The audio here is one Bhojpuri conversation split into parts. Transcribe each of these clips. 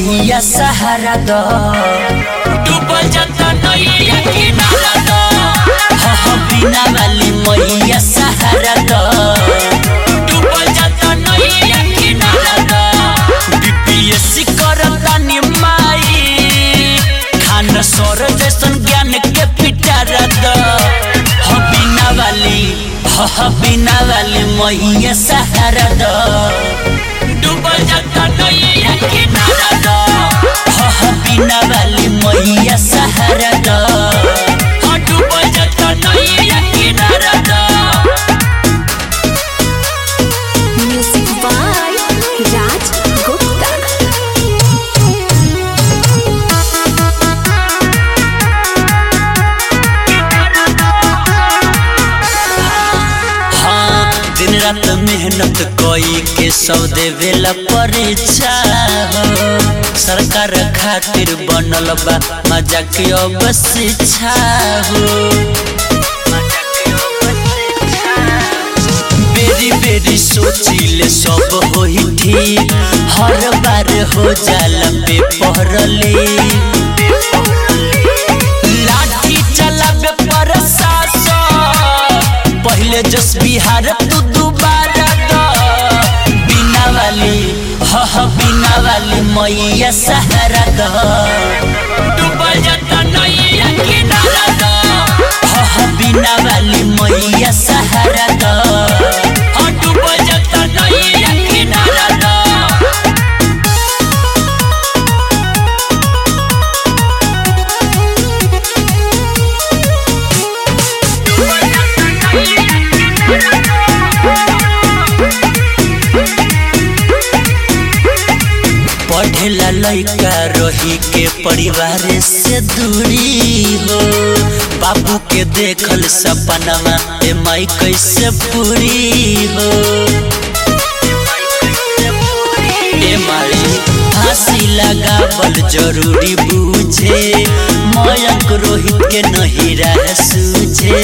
मैया सहारा द डूबल जाता नैया किनारा द ह ह बिना वाली मैया सहारा द डूबल जाता नैया किनारा द बीपीएससी करता नि माई खान सर जैसन ज्ञान के पिटारा द ह बिना वाली ह ह बिना वाली मैया सहारा द डूबल जाता नैया किनारा द ह ह बिना वाली मैया सहारा द ह डूबल जाता नैया किनारा द Music by Raj Gupta. हाँ दिन रात मेहनत कोई के सौ देवेला परीक्षा हो सरकार खातिर बनल बा मजा के अब शिक्षा हो बेरी बेरी सोचिले सब होई ठीक हर बार हो जाला पे पहरले लाठी चलाबे प्रशासन पहले जस बिहार तू दोबारा द बिना वाली ह ह बिना वाली मैया सहारा द डूबल जाता नैया किनारा द ह ह बिना वाली मैया सहारा द ह डूबल जाता नैया किनारा द पढ़ेला लइका रही के परिवार से दूरी हो बाबू के देखल सपनवा ए माई कैसे पूरी हो ए माई फांसी लगावल जरूरी बूझे मयंक रोहित के नहीं रह सूझे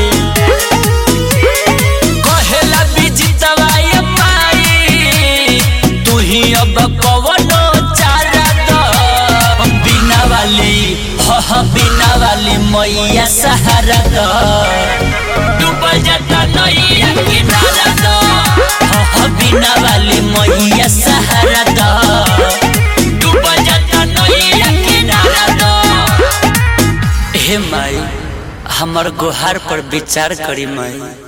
कहेला बिजितवा ये माई तू ही अब कवनो चारा द बिना वाली ह ह बिना वाली मैया सहारा द डूबल जाता नैया किनारा द ह ह बिना वाली मैया सहारा द डूबल जाता नैया किनारा द हे माई हमर गुहार पर विचार करी माई